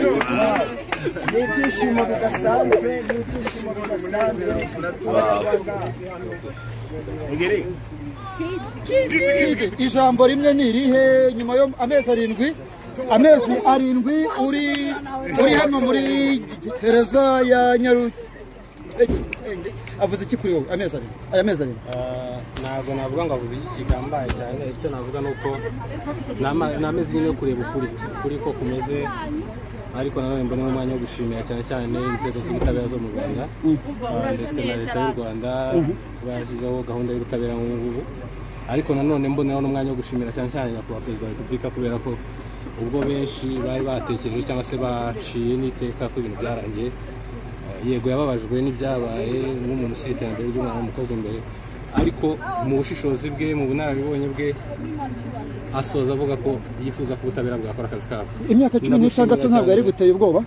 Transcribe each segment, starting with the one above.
ni ibyishimo bidasanzwe ni ibyishimo bidasanzwe abanyarwanda ijambo rimwe ni irihe nyuma yo amezi arindwi amezi arindwi uri uri hano muri gereza ya nyaru avuze iki kuri wowe amezi arindwi aya mezi arindwi ntabwo navuga ngo avuze iki gihambaye cyane icyo navuga ni uko nama- nameze nyine yo kureba ukuri ukuri ko kumeze ariko nanone mbona umwanya wo gushimira cyane cyane inzego z'ubutabera zo mu rwanda ah, ndetse na leta y'u rwanda kuba yashyizeho gahunda y'ubutabera nk'ubu ngubu ariko nanone mboneho n'umwanya wo gushimira cyane cyane nyakubahwa perezida wa repubulika kubera ko ubwo benshi bari batekereje cyangwa se baciye n'iteka ko ibintu byarangiye yego yababajwe n'ibyabaye nk'umuntu ushyira iterambere ry'umwana w'umukobwa imbere ariko mu bushishozi bwe mu bunararibonye bwe asoza avuga ko yifuza ko ubutabera bwakora akazi kabo imyaka cumi n'itandatu ntabwo yari guteye ubwoba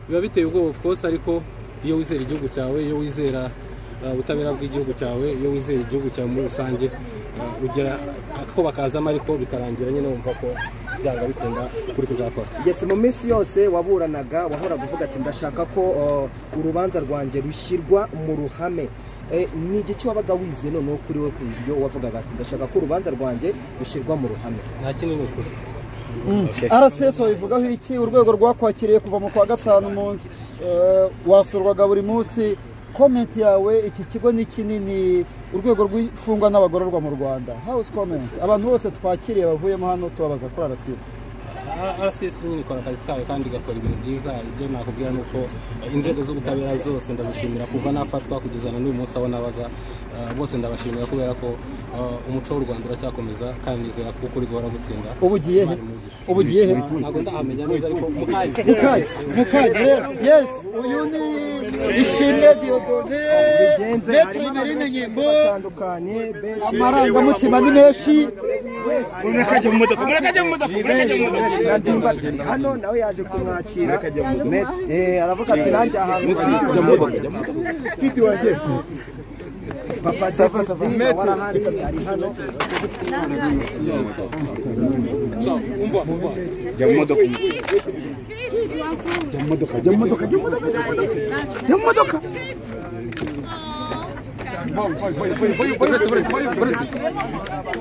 biba biteye ubwoba of course ariko iyo wizera igihugu cyawe iyo wizera uh, ubutabera bw'igihugu cyawe iyo wizera igihugu cyawe muri rusange uh, ugera ako bakazamo ariko bikarangira nyine wumva ko byanga bikunda kuri kuzakora ngese mu minsi yose waburanaga wahoraga uvuga ati ndashaka ko uh, urubanza rwanjye rushyirwa mu ruhame Eh, ni iki wabaga wize noneho kuri we ku buryo wavugaga ati ndashaka ko urubanza rwanjye rushyirwa mu ruhame nta kindi ni ukuri rcs bivugaho iki urwego rwakwakiriye kuva mu kwa gatanu umunsi wasurwaga buri munsi komenti yawe iki kigo ni kinini urwego rw'imfungwa n'abagororwa mu rwanda hawuzi komenti abantu bose twakiriye bavuyemo hano tubabaza kuri rcs RCS nyine ikora akazi kayo kandi igakora ibintu byiza ibyo nakubwira ni uko eh, inzego z'ubutabera zose ndazishimira kuva nafatwa kugeza na n'uyu munsi aho nabaga eh, bose ndabashimira kubera ko eh, umuco w'u rwanda uracyakomeza kandi nizera ko ukuri guhora gutsinda ubu ugiye he ubu ugiye he ntabwo ndahamenya neza ariko mukanya mukage mukage yesi uyu ni ishimwe diyodone metero imerine nyimbo batandukanye benshi amarangamutima ni menshi Ndadimba ati, hano nawe yaje kumwakira Met- eh, aravuga ati nanjye ahantu Kiti wanjye papa David warahari ari hano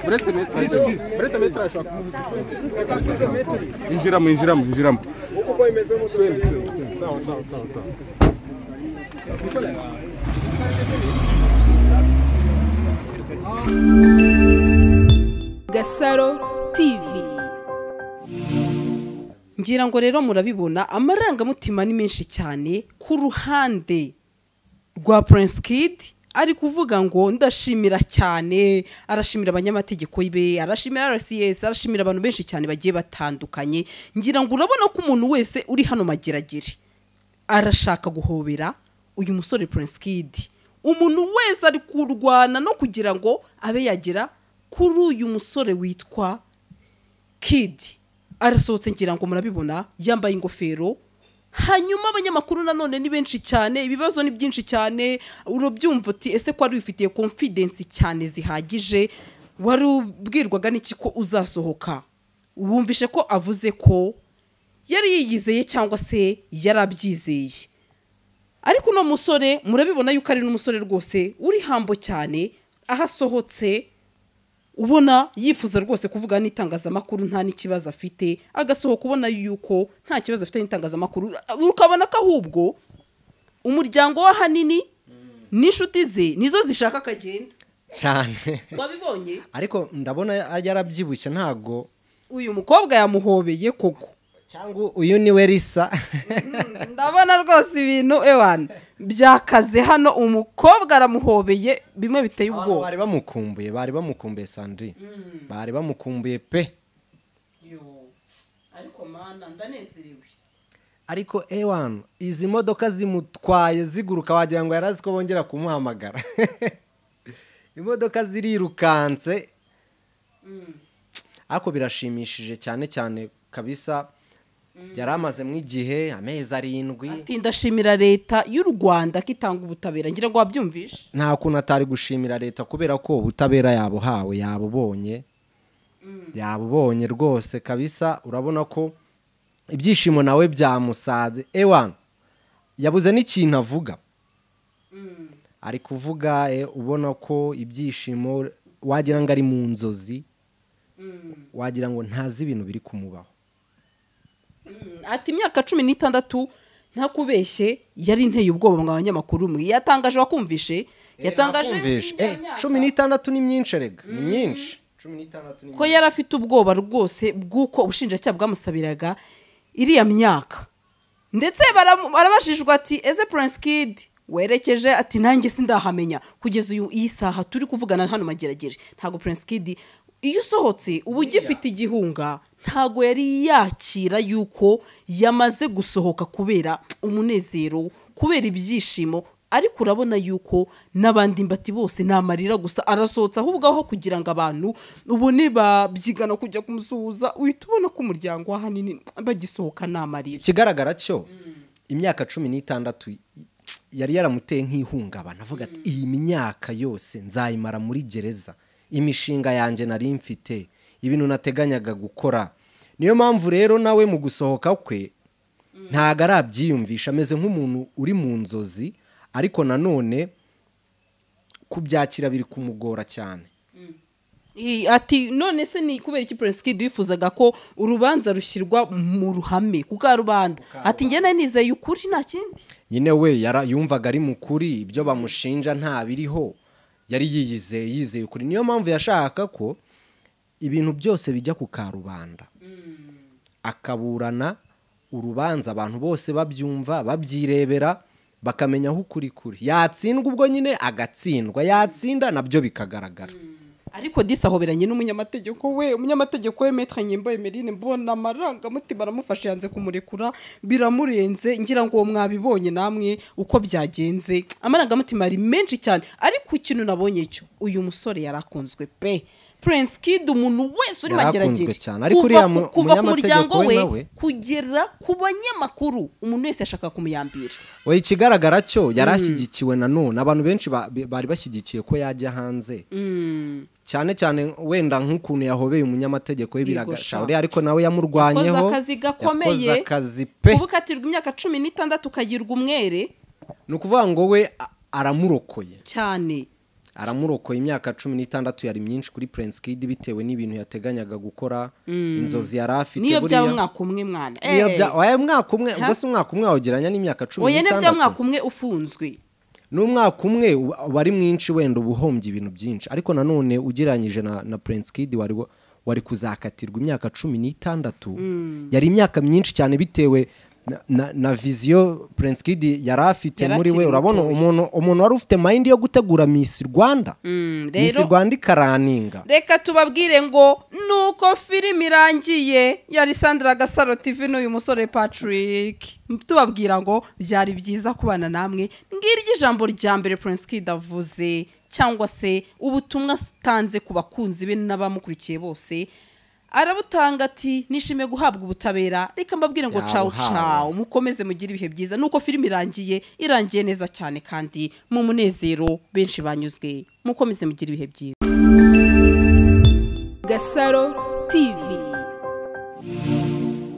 uretse metero uretse metero ashaka injiramo injiramo injiramo Gasaro TV ngira ngo rero murabibona amarangamutima ni menshi cyane ku ruhande rwa Prince Kid ari kuvuga ngo ndashimira cyane arashimira abanyamategeko be arashimira RCS arashimira abantu benshi cyane bagiye batandukanye ngira ngo urabona ko umuntu wese uri hano mageragere arashaka guhobera uyu musore Prince Kid umuntu wese ari kurwana no kugira ngo abe yagera kuri uyu musore witwa kid arasohotse ngira ngo murabibona yambaye ingofero hanyuma abanyamakuru nanone ni benshi cyane ibibazo ni byinshi cyane urabyumva uti ese ko wari wifitiye confidence cyane zihagije wari ubwirwaga n'iki ko uzasohoka wumvishe ko avuze ko yari yiyizeye cyangwa se yari abyizeye ariko uno musore murabibona yuko ari n'umusore rwose uri hambo cyane aho asohotse ubona yifuza rwose kuvuga n'itangazamakuru nta n'ikibazo afite agasohoka ubona yuko nta kibazo afite n'itangazamakuru ukabona ko ahubwo umuryango we ahanini n'inshuti ze nizo zishaka akagenda cyane wabibonye ariko ndabona yarabyibushye ntabwo uyu mukobwa yamuhobeye koko cyangwa uyu ni we risa ndabona rwose ibintu ewana byakaze hano umukobwa aramuhobeye bimwe biteye ubwoba bari bamukumbuye bari bamukumbuye sandrine bari bamukumbuye pe Yo, ariko mana ndanezerewe ariko ewan izi modoka zimutwaye ziguruka wagira ngo yarazi ko bongera kumuhamagara imodoka zirirukanse ariko birashimishije cyane cyane kabisa yari amazemo igihe amezi arindwi Ati ndashimira leta y'u rwanda ko itanga ubutabera ngira ngo wabyumvishe nta kuntu atari gushimira leta kubera ko ubutabera yabuhawe yabubonye yabubonye rwose kabisa urabona ko ibyishimo nawe byamusanze ewa yabuze n'ikintu avuga ari kuvuga eh, ubona ko ibyishimo wagira ngo ari mu nzozi wagira ngo ntazi ibintu biri kumubaho ati imyaka cumi n'itandatu ntakubeshye yari inteye ubwoba mwa banyamakuru mwe yatangaje wakumvishe yatangaje Nakumvishe. indi Eh, myaka. cumi n'itandatu ni myinshi erega ni myinshi cumi n'itandatu ni ko yari afite ubwoba rwose bw'uko ubushinjacyaha bwamusabiraga iriya myaka ndetse baramu- barabajijwe ati ese prince kid werekeje ati nanjye sindahamenya kugeza uyu iyi saha turi kuvugana hano magerageje ntabwo prince kid iyo usohotse uba ugifite igihunga ntabwo yari yakira yuko yamaze gusohoka kubera umunezero kubera ibyishimo ariko urabona yuko n'abandi mbati bose ni amarira gusa arasohotse ahubwo aho kugira ngo abantu ubu nibabyigana kujya kumusuhuza uhita ubona ko umuryango we ahanini bagisohoka ni amarira ikigaragara cyo imyaka cumi n'itandatu yari yaramuteye nk'ihungabana avuga ati iyi myaka yose nzayimara muri gereza imishinga yanjye nari mfite ibintu nateganyaga gukora niyo mpamvu rero nawe mu gusohoka kwe ntago arabyiyumvisha ameze nk'umuntu uri mu nzozi ariko nanone kubyakira biri kumugora cyane I- ati none se ni kubera iki prince kid wifuzaga ko urubanza rushyirwa mu ruhame ku karubanda ati njye nari nizeye ukuri nta kindi nyine we yara- yumvaga ari mukuri ibyo bamushinja nta biriho yari yiyizeye yizeye ukuri niyo mpamvu yashakaga ko ibintu byose bijya ku karubanda akaburana urubanza abantu bose babyumva babyirebera bakamenya aho ukuri kuri yatsindwa ubwo nyine agatsindwa yatsinda nabyo bikagaragara ariko disi ahoberanye n'umunyamategeko we umunyamategeko we metre nyimbo emeline mbona amarangamutima aramufashe yanze kumurekura biramurenze ngira ngo uwo mwabibonye namwe uko byagenze amarangamutima ari menshi cyane ariko ikintu nabonye cyo uyu musore yarakunzwe pe prince kid umuntu wese uri Yarakunzwe magerageje cyane, ariko kuva uriya ku- mu- kuva ku umunyamategeko muryango we we nawe. kugera ku banyamakuru umuntu wese yashaka kumuyambira we ikigaragara cyo yari ashyigikiwe nanone abantu benshi ba- bari bashyigikiye ko yajya hanze cyane cyane wenda nk'ukuntu yahobeye umunyamategeko we Yego sha. biragashauri ariko nawe yamurwanyeho Yakoze akazi gakomeye. yakoze akazi pe kuba ukatirwa imyaka cumi n'itandatu ukagirwa umwere ni ukuvuga ngo we a- aramurokoye cyane aramurokoye imyaka cumi n'itandatu yari myinshi kuri prince kid bitewe n'ibintu yateganyaga gukora inzozi yari afite niyo byaba buriya- umwaka umwe mwana niyo Eh. bya- oya, umwaka umwe ubwo si umwaka umwe wawugereranya n'imyaka cumi oya ni bya n'itandatu mwaka umwe ufunzwe n'umwaka umwe uba- uba ari mwinshi wenda uba uhombye ibintu byinshi ariko nanone ugereranyije na, na prince kid wari, wa- wari kuzakatirwa imyaka cumi n'itandatu yari imyaka myinshi cyane bitewe na, na, na viziyo prince kid yari afite Yari muri we akiri urabona mutoya. umuntu umuntu wari ufite mayindi yo gutegura miss rwanda Mm, miss rero- rwanda ikaraninga reka tubabwire ngo nuko filime irangiye yari sandra gasaro tv n'uyu musore patrick tubabwira ngo byari byiza kubana namwe ngiryo ijambo rya mbere prince kid avuze cyangwa se ubutumwa atanze ku bakunzi be n'abamukurikiye bose arabutanga ati nishimiye guhabwa ubutabera reka mbabwire ngo cawu Yabuhawe. cawu mukomeze mugire ibihe byiza nuko filime irangiye irangiye neza cyane kandi mu munezero benshi banyuzwe mukomeze mugire ibihe byiza Gasaro TV